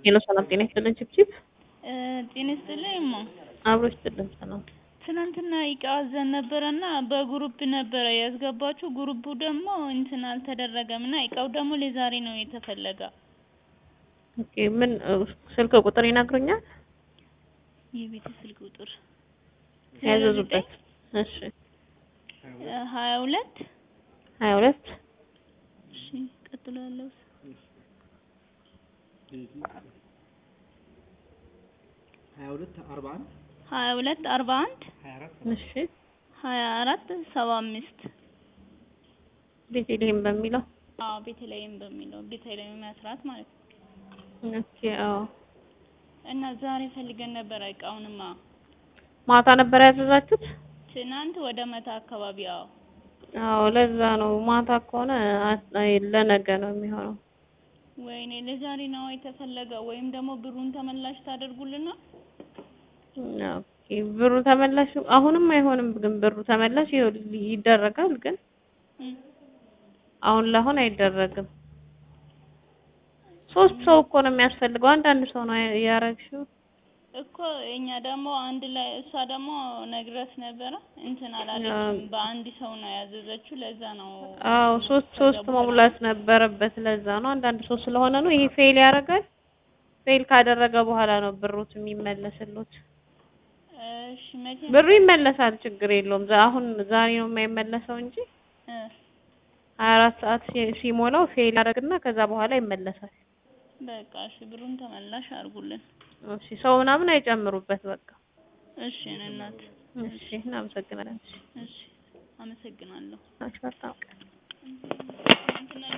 ሄሎ ሰላም ጤና ይስጥልን ችብችብ ጤና ይስጥልኝ እማ። አብሮ ይስጥልን ሰላም ትናንትና እቃ አዘን ነበረና በግሩፕ ነበረ ያስገባችሁ። ግሩፑ ደግሞ እንትን አልተደረገም እና እቃው ደግሞ ለዛሬ ነው የተፈለገ። ኦኬ ምን ስልክ ቁጥር ይነግሩኛል የቤት ስልክ ቁጥር ያዘዙበት እሺ ሀያ ሁለት ሀያ ሁለት እሺ ቀጥሎ ያለው ሀያ ሁለት አርባ አንድ ሀያ ሁለት አርባ አንድ እሺ ሀያ አራት ሰባ አምስት ቤተልሔም በሚለው አዎ ቤተልሔም በሚለው ቤተልሔም መስራት ማለት ነው። ኦኬ አዎ እና ዛሬ ፈልገን ነበረ እቃውንማ ማታ ነበር ያዘዛችሁት ትናንት ወደ መታ አካባቢ አዎ አዎ ለዛ ነው ማታ ከሆነ አይ ለነገ ነው የሚሆነው ወይኔ ለዛሬ ነው የተፈለገ ወይም ደግሞ ብሩን ተመላሽ ታደርጉልና ኦኬ ብሩ ተመላሽ አሁንም አይሆንም ግን ብሩ ተመላሽ ይኸው ይደረጋል ግን አሁን ለአሁን አይደረግም ሶስት ሰው እኮ ነው የሚያስፈልገው አንዳንድ ሰው ነው ያረግሽው እኮ እኛ ደግሞ አንድ ላይ እሷ ደግሞ ነግረት ነበረ እንትን አላለችም። በአንድ ሰው ነው ያዘዘችው። ለዛ ነው አዎ ሶስት ሶስት መሙላት ነበረበት። ለዛ ነው አንዳንድ ሰው ስለሆነ ነው ይሄ ፌል ያደርጋል። ፌል ካደረገ በኋላ ነው ብሩት የሚመለስሉት። እሺ መቼ ብሩ ይመለሳል፣ ችግር የለውም። አሁን ዛሬ ነው የማይመለሰው እንጂ ሀያ አራት ሰዓት ሲሞላው ፌል ያደርግና ከዛ በኋላ ይመለሳል። በቃ እሺ ብሩን ተመላሽ አድርጉልን። እሺ ሰው ምናምን አይጨምሩበት። በቃ እሺ እናት እሺ እናመሰግናለን። እሺ አመሰግናለሁ። እሺ በጣም